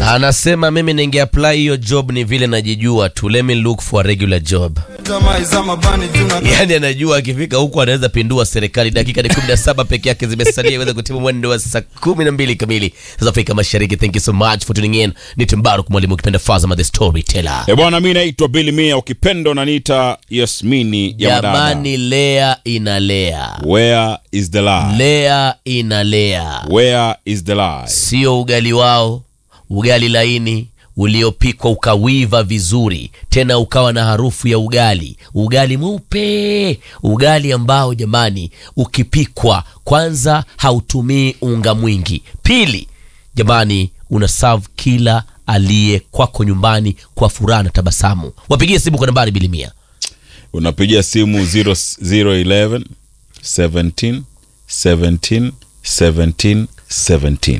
Anasema mimi ninge apply hiyo job ni vile najijua tu, let me look for a regular job. Yani anajua akifika huku anaweza pindua serikali. Dakika ni 17 peke yake zimesalia iweze kutimu mwendo wa saa 12 kamili sasa Afrika Mashariki. Thank you so much for tuning in. Ni Timbaruk mwalimu ukipenda Fazama the storyteller. E bwana, mi naitwa Billy Mia, ukipenda unaniita Yasmini ya madada. Jamani, lea inalea, Where is the lie? lea inalea, Where is the lie? sio ugali wao, ugali laini uliopikwa ukawiva vizuri, tena ukawa na harufu ya ugali, ugali mweupe, ugali ambao jamani, ukipikwa kwanza hautumii unga mwingi, pili jamani, una serve kila aliye kwako nyumbani kwa furaha na tabasamu. Wapigie simu kwa nambari bilimia Unapigia simu 0011 17 17 17 17.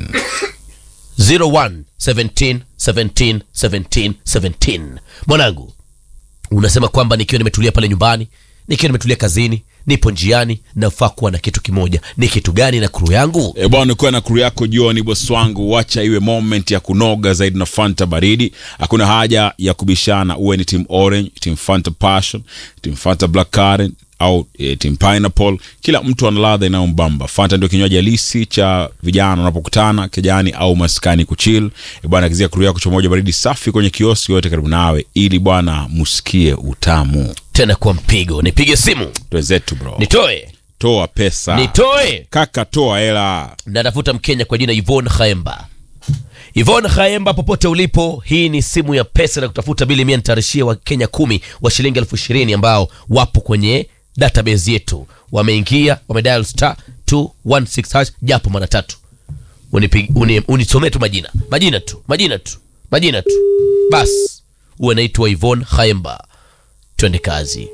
01 17 17 17 17. Mwanangu, unasema kwamba nikiwa nimetulia pale nyumbani, nikiwa nimetulia kazini, nipo njiani, nafaa kuwa na kitu kimoja. Ni kitu gani na kuru yangu? E bwana, ukiwa na kuru yako jioni, bosi wangu, wacha iwe moment ya kunoga zaidi na Fanta baridi. Hakuna haja ya kubishana, uwe ni team orange, team Fanta passion, team Fanta black currant au e, team pineapple. Kila mtu ana ladha inayombamba. Fanta ndio kinywaji halisi cha vijana wanapokutana kijani au maskani kuchill. E bwana, kizia kuru yako cha moja baridi safi kwenye kioski yote karibu nawe, ili bwana musikie utamu. Tena kwa mpigo, nipige simu, Twenzetu bro, nitoe toa pesa nitoe. kaka, toa hela. Natafuta Mkenya kwa jina Yvonne Khaemba. Yvonne Khaemba, popote ulipo, hii ni simu ya pesa na kutafuta bili mia nitarishia wa Kenya kumi wa shilingi elfu ishirini ambao wapo kwenye database yetu, wameingia wamedial star 216 hash japo mara tatu. Unipig- uni- Unisomee tu majina majina tu majina tu majina tu bas, uwe naitwa Yvonne Khaemba. Twende kazi.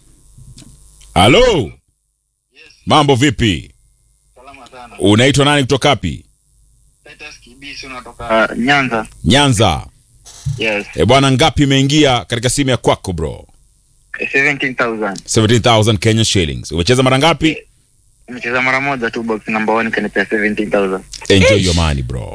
Halo, mambo vipi? Salama sana. Unaitwa nani kutoka wapi? Titus Kibisi unatoka Nyanza. Nyanza. Yes. E bwana, ngapi imeingia katika simu ya kwako bro? 17,000. 17000 Kenya shillings. Umecheza mara ngapi? Nimecheza mara moja tu box number 1 kanipea 17,000. Enjoy your money bro.